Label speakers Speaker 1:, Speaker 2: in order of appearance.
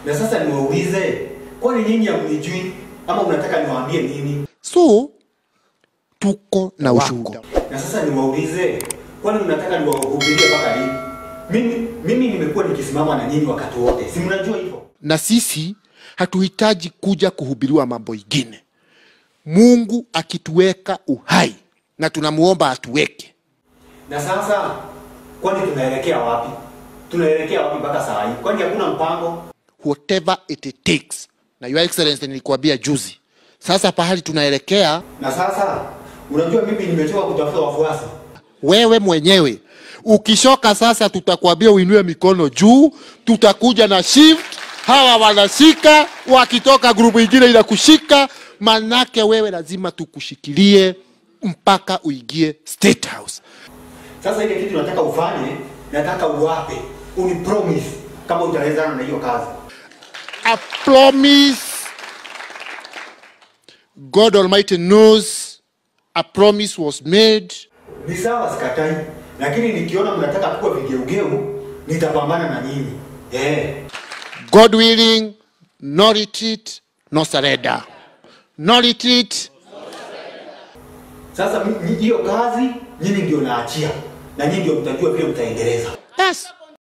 Speaker 1: Na sasa niwaulize, kwani nyinyi hamnijui ama unataka niwaambie nini?
Speaker 2: So tuko na ushuhuda.
Speaker 1: Na sasa niwaulize, kwani unataka niwahubirie mpaka lini? Mimi mimi nimekuwa nikisimama na nyinyi wakati wote, si mnajua hivyo?
Speaker 2: na sisi hatuhitaji kuja kuhubiriwa mambo ingine. Mungu akituweka uhai na tunamuomba atuweke,
Speaker 1: Na sasa kwani tunaelekea wapi? Tunaelekea wapi mpaka saa hii? Kwani hakuna mpango?
Speaker 2: whatever it takes. Na your excellency, nilikuambia juzi, sasa pahali tunaelekea,
Speaker 1: Na sasa unajua mimi nimechoka kutafuta wafuasi.
Speaker 2: wewe mwenyewe ukishoka sasa, tutakwambia uinue mikono juu, tutakuja na shift, hawa wanashika, wakitoka grupu ingine inakushika, manake wewe lazima tukushikilie mpaka uingie State House.
Speaker 1: Sasa ile kitu nataka ufanye, nataka uwape, unipromise kama utawezana na hiyo kazi.
Speaker 2: a promise. God Almighty knows a promise was made.
Speaker 1: Ni sawa, sikatai, lakini nikiona mnataka kuwa vigeugeu, nitapambana na nyinyi eh.
Speaker 2: God willing, no retreat, no surrender. No retreat,
Speaker 1: Sasa mi- mi- hiyo kazi nyinyi ndio naachia, na nyinyi ndio mtajua vile mtaendeleza.
Speaker 2: yes.